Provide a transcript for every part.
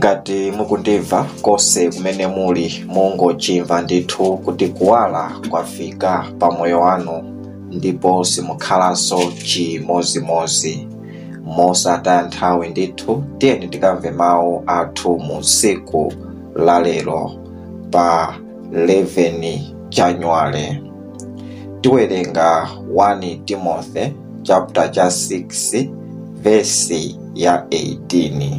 ngati mukundimva konse kumene muli mungochimva ndithu kuti kuwala kwafika pa moyo wanu ndipo simukhalanso chimozimozi mosataya nthawi ndithu tiyeni tikamve mawu athu mu tsiku la lero pa 11 januwale tiwerenga 1 timothy chapter cha 6 vesi ya 18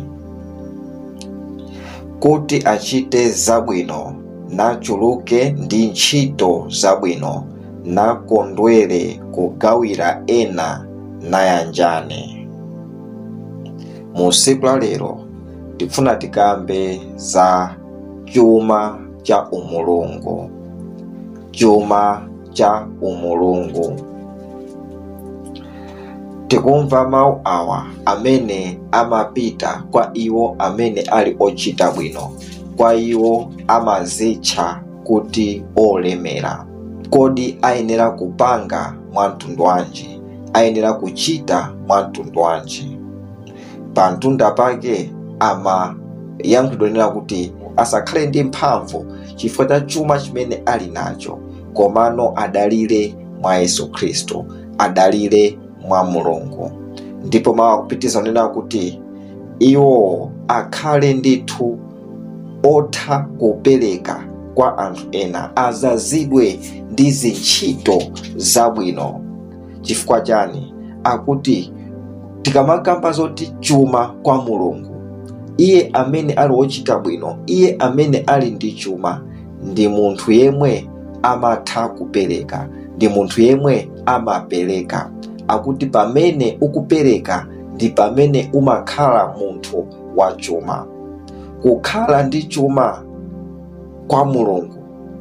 kuti achite zabwino nachuluke ndi ntchito zabwino nakondwere kugawira ena nayanjane mu tsiku la lero tikufuna tikambe za chuma cha umulungu chuma cha umulungu tikumva mawu awa amene amapita kwa iwo amene ali ochita bwino kwa iwo amazitcha kuti olemera kodi ayenera kupanga mwamtundu wanji ayenera kuchita mwamtundu wanji pa mtunda pake amayankhulidwa nena kuti asakhale ndi mphamvu chifukwa cha chuma chimene ali nacho komano adalire mwa yesu khristu adalire mwa mulungu ndipo mawu akupitiza kunena kuti iwo akhale ndithu otha kupereka kwa anthu ena azazidwe ndi zintchito zabwino chifukwa chani akuti tikamakamba zoti chuma kwa mulungu iye amene ali wochita bwino iye amene ali ndi chuma ndi munthu yemwe amatha kupereka ndi munthu yemwe amapereka akuti pamene ukupereka ndi pamene umakhala munthu wa chuma kukhala ndi chuma kwa mulungu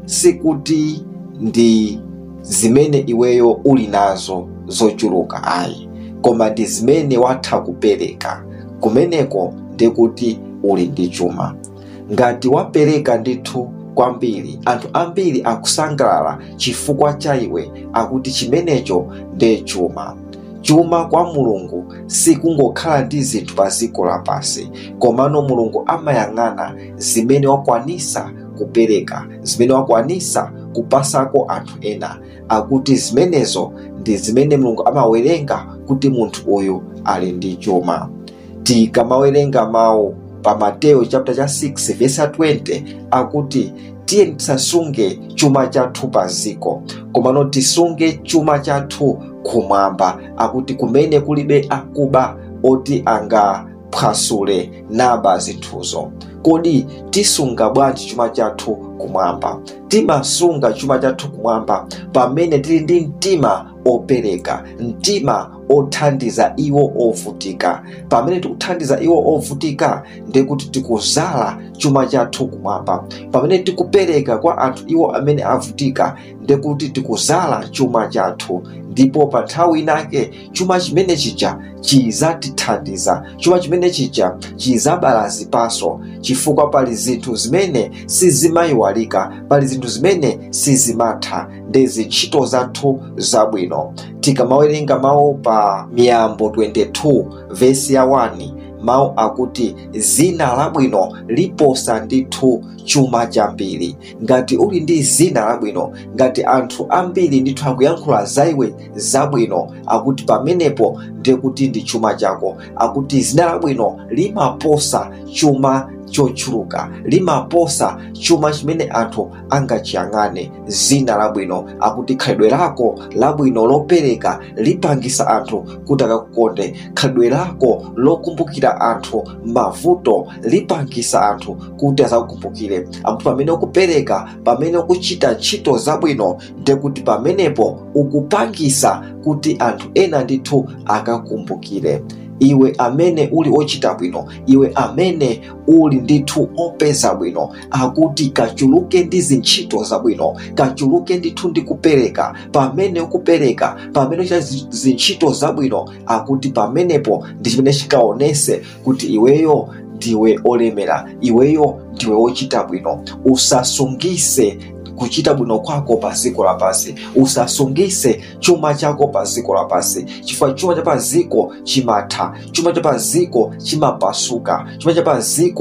sikuti ndi zimene iweyo uli nazo zochuluka ayi koma ndi zimene watha kupereka kumeneko ndikuti uli ndi chuma ngati wapereka ndithu kwambiri anthu ambiri akusangalala chifukwa cha iwe akuti chimenecho nde chuma chuma kwa mulungu sikungokhala ndi zinthu pa dziko lapansi komano mulungu amayang'ana zimene wakwanisa kupereka zimene wakwanisa kupasako anthu ena akuti zimenezo ndi zimene mulungu amawerenga kuti munthu uyu ali ndi chuma tikamawerenga mawu pa mateyo chapter cha 6 verse 20 akuti tiye tisasunge chuma chathu pa ziko komano tisunge chuma chathu kumwamba akuti kumene kulibe akuba oti angaphwasule naba zinthuzo kodi tisunga bwanji chuma chathu kumwamba timasunga chuma chathu kumwamba pamene tili ndi mtima opereka mtima othandiza iwo ovutika pamene tikuthandiza iwo ovutika ndikuti tikuzala chuma chathu kumwamba pamene tikupereka kwa anthu iwo amene avutika ndikuti tikuzala chuma chathu ndipo pa nthawi inake chuma chimene chija chizatithandiza chuma chimene chija chizabala zipaso chifukwa pali zinthu zimene sizimayiwalika pali zinthu zimene sizimatha ndi zintchito zathu zabwino tikamawerenga mawu pa miyambo 22 vesi ya 1 mawu akuti zina labwino liposa ndithu chuma chambiri ngati uli ndi zina labwino ngati anthu ambiri ndithu akuyankhula za iwe zabwino akuti pamenepo ndikuti ndi chuma chako akuti zina labwino limaposa chuma chochuluka limaposa chuma chimene anthu angachiyang'ane zina labwino akuti khalidwe lako labwino lopereka lipangisa anthu kuti akakukonde khalidwe lako lokumbukira anthu mavuto lipangisa anthu kuti azakukumbukire akuti pamene ukupereka pamene ukuchita ntchito zabwino ndekuti pamenepo ukupangisa kuti anthu ena ndithu akakumbukire iwe amene uli ochita bwino iwe amene uli ndithu opeza bwino akuti kachuluke ndi zintchito zabwino kachuluke ndithu ndi kupereka pamene ukupereka pamene uchita zi- zintchito zabwino akuti pamenepo ndi chimene chikaonese kuti iweyo ndiwe olemera iweyo ndiwe wochita bwino usasungise kuchita bwino kwako pa ziko lapansi usasungise chuma chako pa ziko lapansi chifukwa chuma cha pa ziko chimatha chuma cha pa ziko chimapasuka chuma cha pa ziko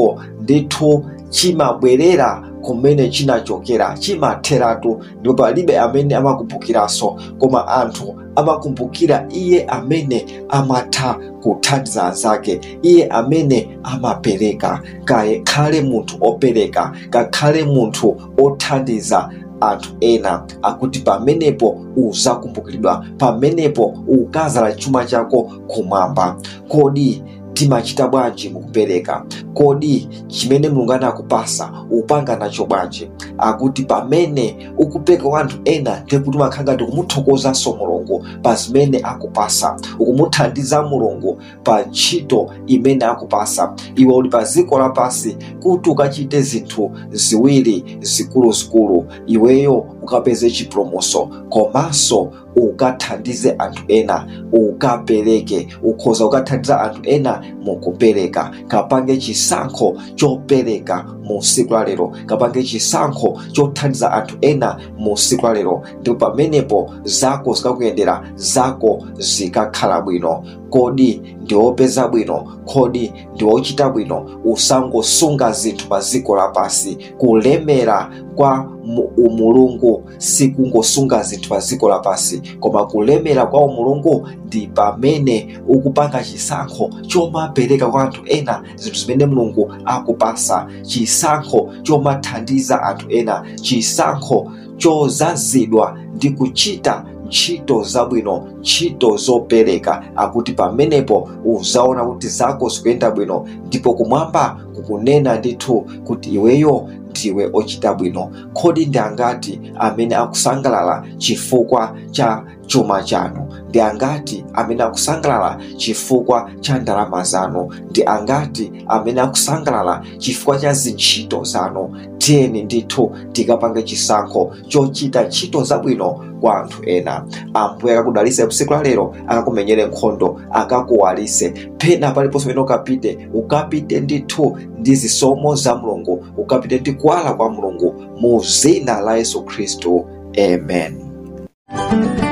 ndithu chimabwerera kumene chinachokera chimatheratu ndipo palibe amene amakumbukiranso koma anthu amakumbukira iye amene amatha kuthandiza anzake iye amene amapereka kakhale munthu opereka kakhale munthu othandiza anthu ena akuti pamenepo uzakumbukiridwa pamenepo ukazala chuma chako kumwamba kodi timachita bwanji mukupereka kodi chimene mulungu anakupasa upanga nacho bwanji akuti pamene ukupereka kwa anthu ena ndikuti umakhala ngati ukumuthokozanso mulungu pa zimene akupasa ukumuthandiza mulungu pa ntchito imene akupasa iwe uli pa ziko lapasi kuti ukachite zinthu ziwiri zikuluzikulu iweyo ukapeze chipulumutso komanso ukathandize anthu ena ukapereke ukhoza ukathandiza anthu ena mukupereka kapange chisankho chopereka mu siku la lero kapange chisankho chothandiza anthu ena mu siku la lero ndipo pamenepo zako zikakuyendera zako zikakhala bwino kodi ndiwopeza bwino kodi ndiwochita bwino usangosunga zinthu pa ziko lapasi kulemera kwa umulungu sikungosunga zinthu pa ziko lapasi koma kulemera kwa umulungu ndi pamene ukupanga chisankho chomapereka kwa anthu ena zinthu zimene mulungu akupasa chisankho chomathandiza anthu ena chisankho chozazidwa ndi kuchita ntchito zabwino ntchito zopereka akuti pamenepo uzaona kuti zako zikuyenda bwino ndipo kumwamba kukunena ndithu kuti iweyo ndiwe ochita bwino kodi ndi angati amene akusangalala chifukwa cha chuma chanu ndi angati amene akusangalala chifukwa cha ndalama zanu ndi angati amene akusangalala chifukwa cha zintchito zanu tiyeni ndithu tikapange chisankho chochita ntchito zabwino kwa anthu ena ambuye akakudalitse tsiku la lero akakumenyere nkhondo akakuwalitse pena paliponso pamene ukapite ukapite ndithu ndi zisomo za mulungu ukapite ndi kuwala kwa mulungu mu zina la yesu khristu amen